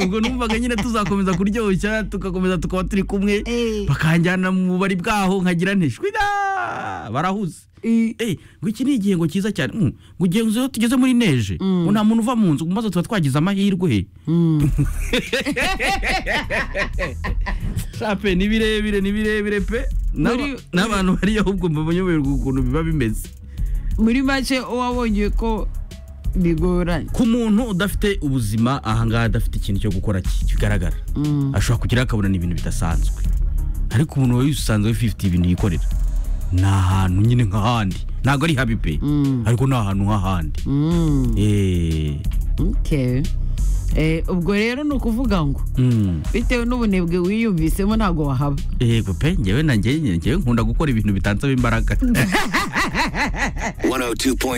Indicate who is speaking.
Speaker 1: ubwo numvaga nyine tuzakomeza kuryoshya tugakomeza tukaba turi kumwe bakanjyana mu bari bwaho nkagira ntishwira barahuze Eh, ngo iki ni igihengo cyiza cyane Mm, ngo ugenzi iyo tugeze muri neje ngo nta muntu uva mu nzu maze tuba twagize amahirwe shape ni birebire ni birebire pe N'aba-
Speaker 2: Muri-
Speaker 1: n'abantu bariyo ahubwo mbanyoberwa ukuntu biba bimeze
Speaker 2: muri make wabonye ko bigoranye
Speaker 1: ku muntu udafite ubuzima ahangaha adafite ikintu cyo gukora ki- kigaragara ashobora kugira akabona n'ibintu bidasanzwe ariko umuntu wawe usanzwe ufite ibintu yikorera ni ahantu nyine nk'ahandi ntabwo ari habi pe ariko ni ahantu nk'ahandi Eh,
Speaker 2: Okay. Eh, ubwo rero ni ukuvuga ngo
Speaker 1: mm.
Speaker 2: bitewe n'ubunebwe wiyumvisemo ntabwo wahaba
Speaker 1: yego pe njyewe na njyewe njyewe nkunda gukora ibintu bitansaba imbaraga
Speaker 3: 102.3